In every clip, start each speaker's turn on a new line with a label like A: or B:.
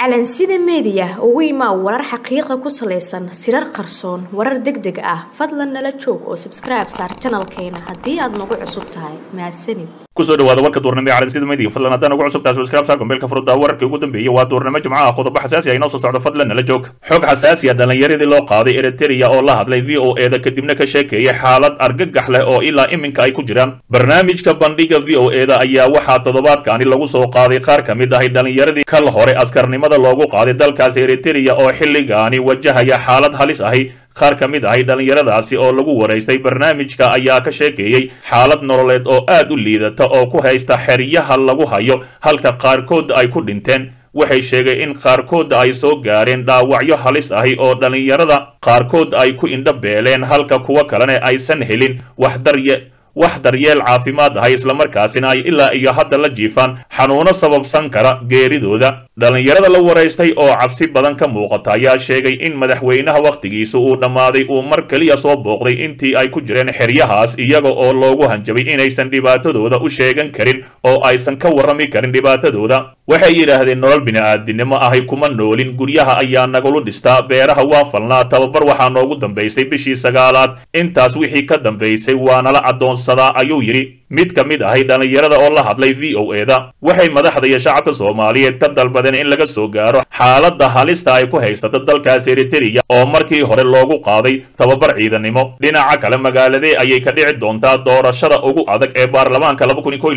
A: calansida meediya ugu imaa warar xaqiiqa ku salaysan sirar qarsoon warar deg deg ah fadlan nala joog oo sabskribe saar janalkeena haddii aad nagu cusub tahay mahadsanid
B: kusoo dhawaada warka duurnimo ee calansida media fadlan haddaan ugu cusubtahay subscribe saar gombeelka furudda wararkii ugu dambeeyey waa duurnimo jimco ah qodobo xasaasi ah inoo soo socdo fadlan nala joog xog xasaasi ah dhalinyaradii loo qaaday eritrea oo la hadlay v o eda kadibna ka sheekeeyay xaalad argagax leh oo ilaa iminka ay ku jiraan barnaamijka bandhiga v o eda ayaa waxaa toddobaadkaani lagu soo qaaday qaar ka mid ahay dhalinyaradii kal hore askarnimada loogu qaaday dalkaasi eritrea oo xilligaani wajahaya xaalad halis ahi qaar ka mid ahay dhallinyaradaasi oo lagu waraystay barnaamijka ayaa ka sheekeeyey xaalad nololeed oo aad u liidata oo ku haysta xeryaha lagu hayo halka qaarkood ay ku dhinteen waxay sheegay in qaarkood ay soo gaareen dhaawacyo halis ahi oo dhallinyarada qaarkood ay ku indho beeleen halka kuwo kalena aysan helin wax darye wax daryeel caafimaad ahay islamarkaasina ay ilaa iyo hadda la jiifaan xanuuno sababsan kara geeridooda dhallinyarada la waraystay oo cabsi badan ka muuqata ayaa sheegay in madaxweynaha wakhtigiisa uu dhammaaday uu mar keliya soo booqday intii ay ku jireen xeryahaas iyaga oo loogu hanjabay inaysan dhibaatadooda u sheegan karin oo aysan ka warrami karin dhibaatadooda waxay yidhaahdeen nolol bini'aadinimo ahay kuma noolin guryaha ayaa nagulu dhistaa beeraha waa falnaa tababar waxaa noogu dambaysay bishii sagaalaad intaas wixii ka dambaysay waa nala addoonsadaa ayuu yidhi mid ka mid ahay dhallinyarada oo la hadlay v o eda waxay madaxda iyo shacabka soomaaliyeed ka dalbadeen in laga soo gaaro xaaladda halista ay ku haysato dalkaas eritrea oo markii hore loogu qaaday tababar ciidanimo dhinaca kale magaaladee ayay ka dhici doontaa doorashada ugu adag ee baarlamaanka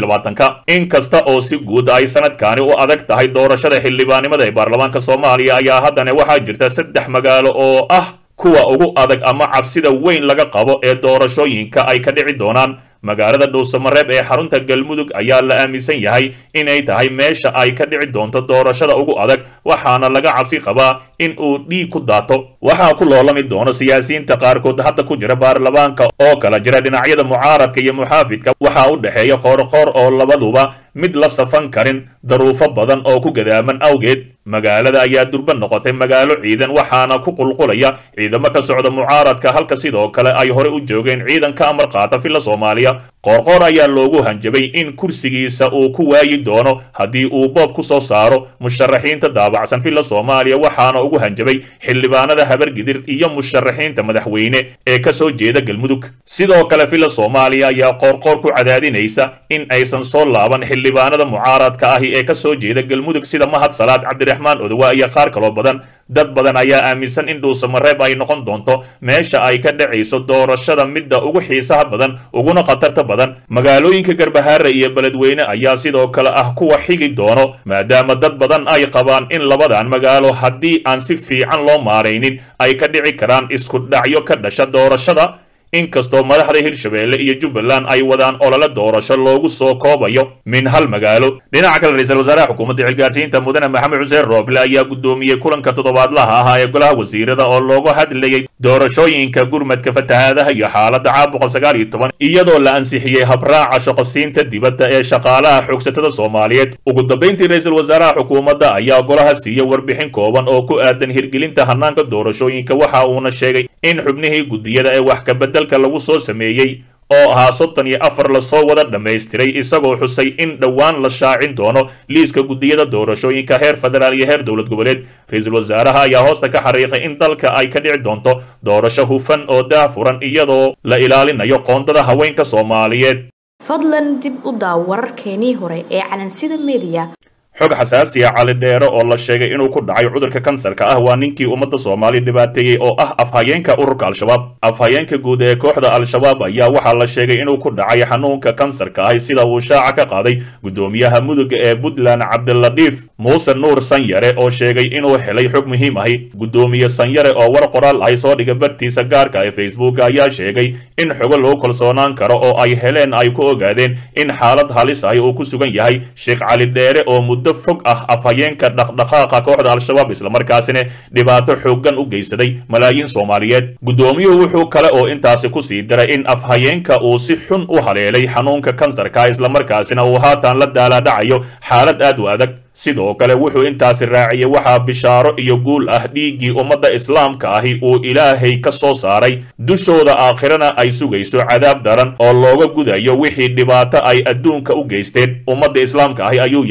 B: ka in kasta oo si guud ay sanadkaani u adag tahay doorashada xildhibaanimada ee baarlamaanka soomaaliya ayaa haddana waxaa jirta saddex magaalo oo ah kuwa ugu adag ama cabsida weyn laga qabo ee doorashooyinka ay ka dhici doonaan magaalada dhuusamareeb ee xarunta galmudug ayaa la aaminsan yahay inay tahay meesha ay ka dhici doonto doorashada ugu adag waxaana laga cabsi qabaa in uu dhiig ku daato waxaa ku loolami doono siyaasiyiinta qaarkood hadda ku jira baarlamaanka oo kala jira dhinacyada mucaaradka iyo muxaafidka waxaa u dhexeeya qoorqoor oo labaduba mid la safan karin daruufo badan oo ku gadaaman awgeed magaalada ayaa durba noqotay magaalo ciidan waxaana ku qulqulaya ciidamo ka socda mucaaradka halka sidoo kale ay hore u joogeen ciidan ka amar qaata filla soomaaliya qoorqoor ayaa loogu hanjabay in kursigiisa uu ku waayi doono haddii uu boob ku soo saaro musharaxiinta daabacsan filla soomaaliya waxaana ugu hanjabay xildhibaanada habargidir iyo musharaxiinta madaxweyne ee ka soo jeeda galmudug sidoo kale filla soomaaliya ayaa qoorqoor ku cadaadinaysa in aysan soo laaban xildhibaanada mucaaradka ahi ee ka soo jeeda galmudug sida mahad salaad cabdiraxmaan odowa iyo qaar kaloo badan dad badan ayaa aaminsan in dhuusamareeb ay noqon doonto meesha ay ka dhacayso doorashada midda ugu xiisaha badan uguna khatarta badan magaalooyinka garbahaare iyo beledweyne ayaa sidoo kale ah kuwa xigi doono maadaama dad badan ay qabaan in labadan magaalo haddii aan si fiican loo maaraynin ay ka dhici karaan isku dhacyo ka dhasha doorashada inkastoo madaxda hirshabeelle iyo jubbaland ay wadaan olole doorasho loogu soo koobayo min hal magaalo dhinaca kale ra-iisul wasaaraha xukuumadda xilgaarsiinta mudane maxamed xuseen rooble ayaa guddoomiyey kulanka toddobaadlaha ahaa ee golaha wasiirada oo loogu hadlayay doorashooyinka gurmadka fatahaadaha iyo xaaladda caabuqa sagaal iyo toban iyadoo la ansixiyey habraaca shaqosiinta dibadda ee shaqaalaha xoogsatada soomaaliyeed ugu dambayntii ra-iisul wasaaraha xukuumadda ayaa golaha siiyey warbixin kooban oo ku aadan hirgelinta hanaanka doorashooyinka waxa uuna sheegay in xubnihii guddiyada ee wax kabeddelka lagu soo sameeyey oo ahaa soddon iyo afar lasoo wada dhammaystiray isagoo xusay in dhowaan la shaacin doono liiska guddiyada doorashooyinka heer federaal iyo heer dowlad goboleed ra-iisul wasaaraha ayaa hoosta ka xariiqay in dalka ay ka dhici doonto doorasho hufan oo daafuran iyadoo la ilaalinayo qoondada haweenka soomaaliyeed
A: fadlan dib u daaw wararkeenii hore ee calansida meediya
B: xog xasaasiya cali dheere oo la sheegay inuu ku dhacay cudurka kansarka ah waa ninkii ummadda soomaaliya dhibaateeyey oo ah afhayeenka ururka al-shabaab afhayeenka guud ee kooxda al-shabaab ayaa waxaa la sheegay inuu ku dhacay xanuunka kansarka ahi sida uu shaaca ka qaaday guddoomiyaha muduga ee puntland cabdiladhiif muuse nuur sanyare oo sheegay inuu helay xog muhiim ahi guddoomiye sanyare oo war qoraal ahi soo dhiga bartiisa gaarka ee facebook ayaa sheegay in xogo lagu kalsoonaan karo oo ay heleen ay ku ogaadeen in xaalad halis ahi uu ku sugan yahay sheekh cali dheere oo muddo fog ah afhayeenka dhaqdhaqaaqa kooxda al-shabaab islamarkaasina dhibaato xooggan u geysaday malaayiin soomaaliyeed guddoomiyuhu wuxuu kale oo intaasi ku sii diray in afhayeenka uu si xun u haleelay xanuunka kansarka islamarkaasina uu haatan la daalaadhacayo xaalad aad u adag sidoo kale wuxuu intaasi raaciyey waxaa bishaaro iyo guul ah dhiiggii ummadda islaamka ahi uu ilaahay ka soo saaray dushooda aakhirana ay sugayso cadaab daran oo looga gudayo wixii dhibaato ay adduunka u geysteen ummadda islaamka ahi ayuu yidhi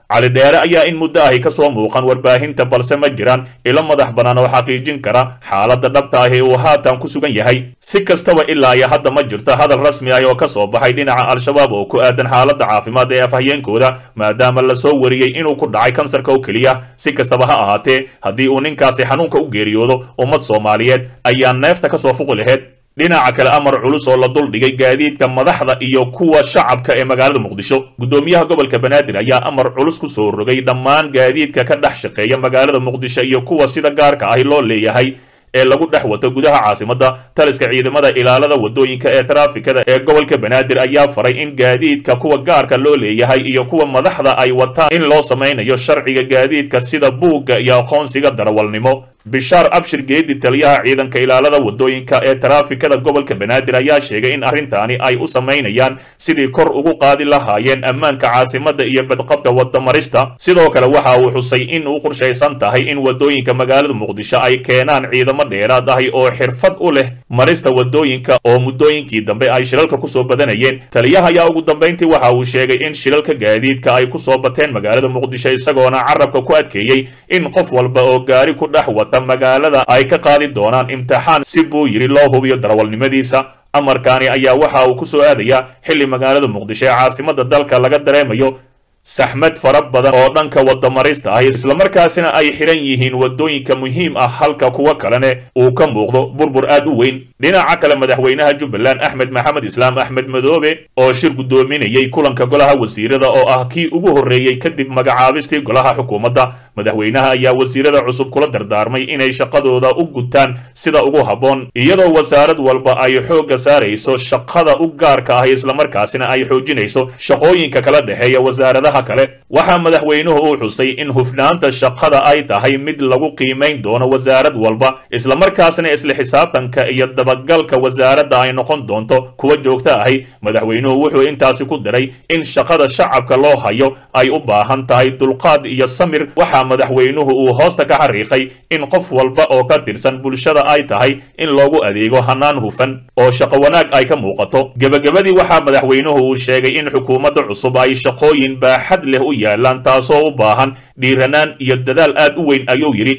B: cali dheere ayaa in muddo ahi ka soo muuqan warbaahinta balse ma jiraan ilo madax bannaan oo xaqiijin kara xaaladda dhabta ahi uu haatan ku sugan yahay si kastaba ilaa iyo hadda ma jirto hadal rasmi ah oo ka soo baxay dhinaca al-shabaab oo ku aadan xaaladda caafimaad ee afhayeenkooda maadaama la soo wariyey inuu ku dhacay kansarka oo keliya si kastaba ha ahaatee haddii uu ninkaasi xanuunka u geeriyoodo ummad soomaaliyeed ayaa neefta ka soo fuqi laheyd dhinaca kale amar culus oo la duldhigay gaadiidka madaxda iyo kuwa shacabka ee magaalada muqdisho guddoomiyaha gobolka banaadir ayaa amar culus ku soo rogay dhammaan gaadiidka ka dhex shaqeeya magaalada muqdisho iyo kuwa sida gaarka ahi loo leeyahay ee lagu dhex wato gudaha caasimadda taliska ciidamada ilaalada wadooyinka ee taraafikada ee gobolka banaadir ayaa faray in gaadiidka kuwa gaarka loo leeyahay iyo kuwa madaxda ay wataan in loo samaynayo sharciga gaadiidka sida buugga iyo aqoonsiga darawalnimo bishaar abshir geedi taliyaha ciidanka ilaalada wadooyinka ee taraafikada gobolka banaadir ayaa sheegay in arrintaani ay u samaynayaan sidii kor ugu qaadi lahaayeen ammaanka caasimadda iyo badqabka wadamarista sidoo kale waxa uu xusay in uu qorshaysan tahay in wadooyinka magaalada muqdisho ay keenaan ciidamo dheeraad ahi oo xirfad u leh marista wadooyinka oo muddooyinkii dambe ay shilalka kusoo badanayeen taliyaha ayaa ugu dambayntii waxa uu sheegay in shilalka gaadiidka ay kusoo bateen magaalada muqdisho isagoona carabka ku adkeeyey in qof walba oo gaari ku dhex wata magaalada ay ka qaadi doonaan imtixaan si buu yidhi loo hubiyo darawalnimadiisa amarkaani ayaa waxa uu ku soo aadayaa xilli magaalada muqdisho ee caasimadda dalka laga dareemayo saxmad fara badan oo dhanka wadamarista ah islamarkaasina ay xidhan yihiin wadooyinka muhiim ah halka kuwa kalene uu ka muuqdo burbur aad u weyn dhinaca kale madaxweynaha jubbaland axmed maxamed islaam axmed madoobe oo shir guddoominayay kulanka golaha wasiirada oo ah kii ugu horreeyey kadib magacaabistii golaha xukuumadda madaxweynaha ayaa wasiirada cusub kula dardaarmay inay shaqadooda u gutaan sida ugu habboon iyadoo wasaarad walba ay xoogga saarayso shaqada u gaarka ah islamarkaasina ay xoojinayso shaqooyinka kala dhexeeya wasaaradaha kale waxaa madaxweynuhu uu xusay in hufnaanta shaqada ay tahay mid lagu qiimayn doono wasaarad walba islamarkaasna isla xisaabtanka iyo dabagalka wasaaradda ay noqon doonto kuwa joogto ahi madaxweynuhu wuxuu intaasi ku daray in shaqada shacabka loo hayo ay u baahan tahay dulqaad iyo samir waxaa madaxweynuhu uu hoosta ka xariiqay in qof walba oo ka tirsan bulshada ay tahay in loogu adeego hanaan hufan oo shaqo wanaag ay ka muuqato gebagabadii waxaa madaxweynuhu uu sheegay in xukuumadda cusub ay shaqooyin baaxad leh u yaalaan taasoo u baahan dhiiranaan iyo dadaal aad u weyn ayuu yidhi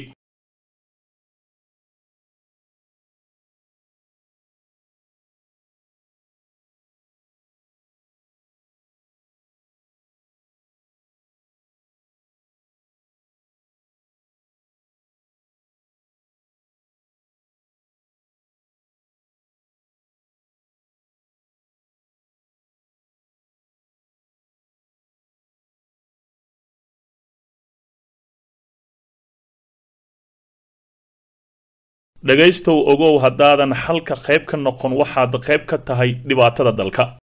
B: dhegaystow ogow haddaadan xalka qayb ka noqon waxaad qayb ka tahay dhibaatada dalka